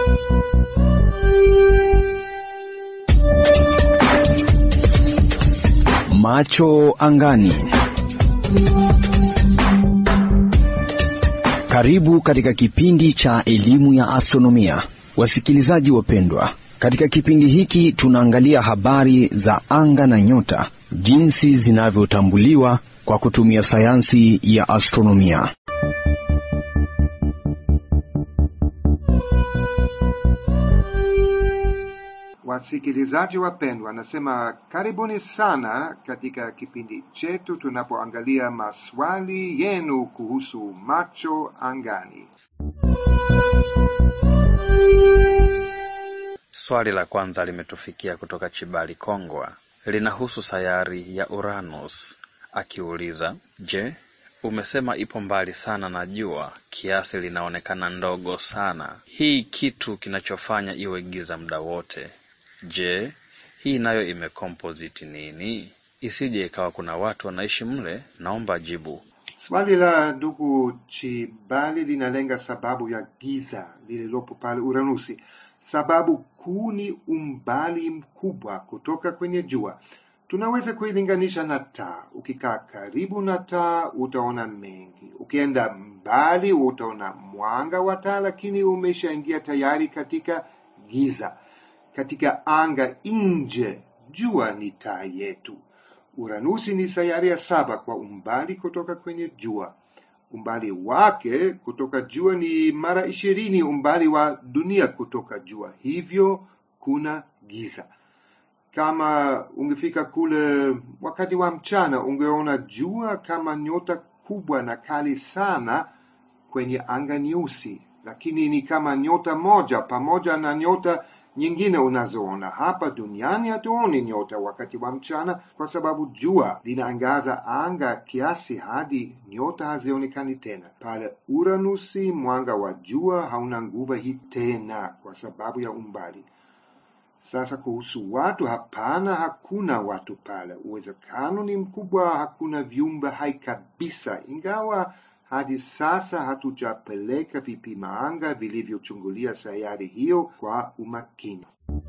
Macho angani. Karibu katika kipindi cha elimu ya astronomia, wasikilizaji wapendwa. Katika kipindi hiki tunaangalia habari za anga na nyota, jinsi zinavyotambuliwa kwa kutumia sayansi ya astronomia. Wasikilizaji wapendwa, nasema karibuni sana katika kipindi chetu tunapoangalia maswali yenu kuhusu macho angani. Swali la kwanza limetufikia kutoka Chibali Kongwa, linahusu sayari ya Uranus, akiuliza, je, umesema ipo mbali sana na jua kiasi linaonekana ndogo sana, hii kitu kinachofanya iwe giza muda wote Je, hii nayo imecomposite nini? Isije ikawa kuna watu wanaishi mle? Naomba jibu. Swali la ndugu Chibali linalenga sababu ya giza lililopo pale Uranusi. Sababu kuu ni umbali mkubwa kutoka kwenye jua. Tunaweza kuilinganisha na taa. Ukikaa karibu na taa utaona mengi, ukienda mbali utaona mwanga wa taa, lakini umeshaingia tayari katika giza. Katika anga nje, jua ni taa yetu. Uranusi ni sayari ya saba kwa umbali kutoka kwenye jua. Umbali wake kutoka jua ni mara ishirini umbali wa dunia kutoka jua, hivyo kuna giza. Kama ungefika kule wakati wa mchana, ungeona jua kama nyota kubwa na kali sana kwenye anga nyeusi, lakini ni kama nyota moja pamoja na nyota nyingine unazoona hapa duniani. Hatuoni nyota wakati wa mchana kwa sababu jua linaangaza anga kiasi hadi nyota hazionekani tena. Pale Uranusi, mwanga wa jua hauna nguvu hii tena kwa sababu ya umbali. Sasa kuhusu watu, hapana, hakuna watu pale. Uwezekano ni mkubwa hakuna viumbe hai kabisa, ingawa hadi sasa hatujapeleka vipima anga vilivyochungulia sayari hiyo kwa umakini.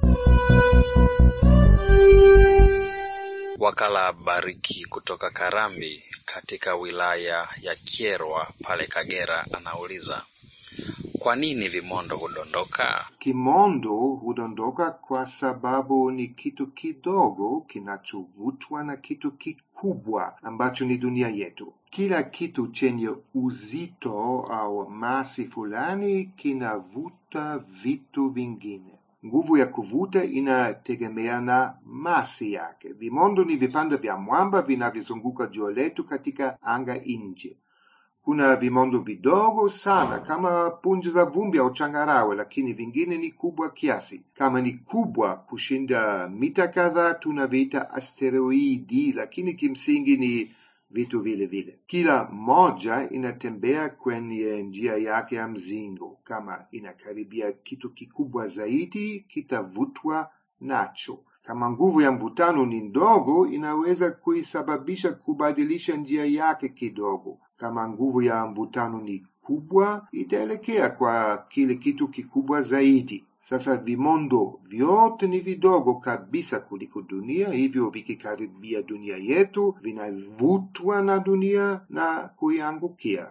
Wakala Bariki kutoka Karambi katika wilaya ya Kyerwa pale Kagera anauliza, kwa nini vimondo hudondoka? Kimondo hudondoka kwa sababu ni kitu kidogo kinachovutwa na kitu kikubwa ambacho ni dunia yetu. Kila kitu chenye uzito au masi fulani kinavuta vitu vingine. Nguvu ya kuvuta inategemea na masi yake. Vimondo ni vipande vya mwamba vinavyozunguka jua letu katika anga nje. Kuna vimondo vidogo sana kama punje za vumbi au changarawe, lakini vingine ni kubwa kiasi. Kama ni kubwa kushinda mita kadhaa, tunaviita asteroidi, lakini kimsingi ni vitu vile vile. Kila moja inatembea kwenye njia yake ya mzingo. Kama inakaribia kitu kikubwa zaidi, kitavutwa nacho. Kama nguvu ya mvutano ni ndogo, inaweza kuisababisha kubadilisha njia yake kidogo. Kama nguvu ya mvutano ni kubwa, itaelekea kwa kile kitu kikubwa zaidi. Sasa vimondo vyote ni vidogo kabisa kuliko dunia, hivyo vikikaribia dunia yetu vinavutwa na dunia na kuiangukia.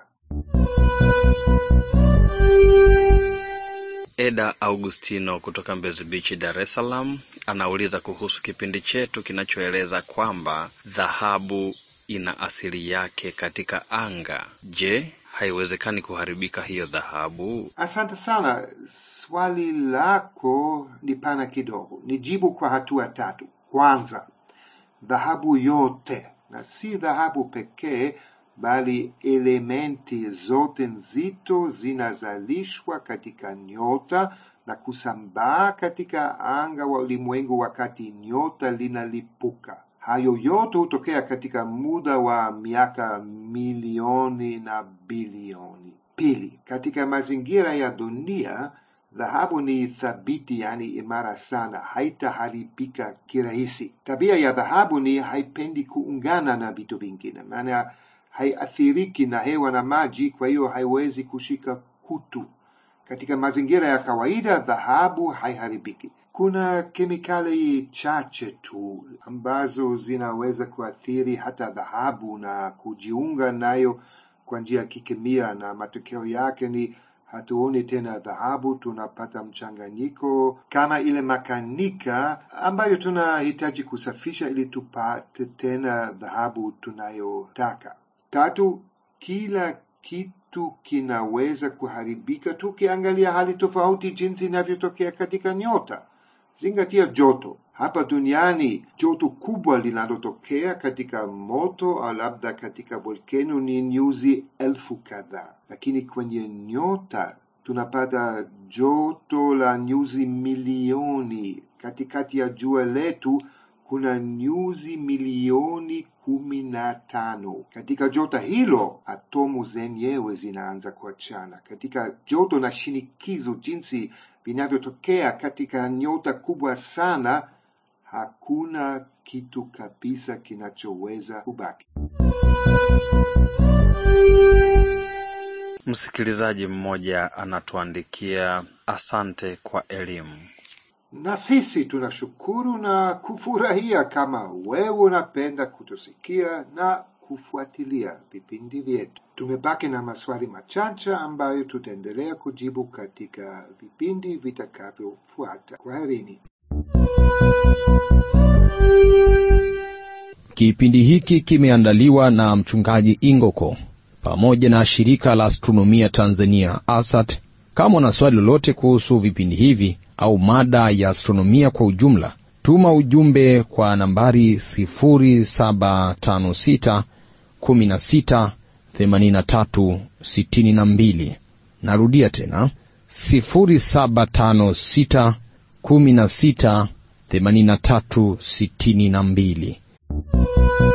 Eda Augustino kutoka Mbezi Beach, Dar es Salaam anauliza kuhusu kipindi chetu kinachoeleza kwamba dhahabu ina asili yake katika anga. Je, haiwezekani kuharibika hiyo dhahabu? Asante sana. Swali lako ni pana kidogo. Nijibu kwa hatua tatu. Kwanza, dhahabu yote na si dhahabu pekee, bali elementi zote nzito zinazalishwa katika nyota na kusambaa katika anga wa ulimwengu wakati nyota linalipuka. Hayo yote hutokea katika muda wa miaka milioni na bilioni. Pili, katika mazingira ya dunia dhahabu ni thabiti, yani imara sana, haitaharibika kirahisi. Tabia ya dhahabu ni haipendi kuungana na vitu vingine, maana haiathiriki na hewa na maji, kwa hiyo haiwezi kushika kutu. Katika mazingira ya kawaida, dhahabu haiharibiki. Kuna kemikali chache tu ambazo zinaweza kuathiri hata dhahabu na kujiunga nayo kwa njia ya kikemia, na matokeo yake ni hatuoni tena dhahabu, tunapata mchanganyiko kama ile makanika ambayo tunahitaji kusafisha ili tupate tena dhahabu tunayotaka. Tatu, kila kitu kinaweza kuharibika tukiangalia hali tofauti jinsi inavyotokea katika nyota. Zingatia joto. Hapa duniani joto kubwa linalotokea katika moto au labda katika volkeno ni nyuzi elfu kadhaa, lakini kwenye nyota tunapata joto la nyuzi milioni. Katikati ya jua letu kuna nyuzi milioni kumi na tano. Katika joto hilo atomu zenyewe zinaanza kuachana. Katika joto na shinikizo jinsi vinavyotokea katika nyota kubwa sana, hakuna kitu kabisa kinachoweza kubaki. Msikilizaji mmoja anatuandikia, asante kwa elimu. Na sisi tunashukuru na kufurahia kama wewe unapenda kutusikia na kufuatilia vipindi vyetu. Tumebaki na maswali machache ambayo tutaendelea kujibu katika vipindi vitakavyofuata. Kwaherini. Kipindi hiki kimeandaliwa na mchungaji Ingoko pamoja na shirika la astronomia Tanzania ASAT. Kama una swali lolote kuhusu vipindi hivi au mada ya astronomia kwa ujumla, tuma ujumbe kwa nambari 0756 16 83 62. Narudia tena 0756 16 83 62.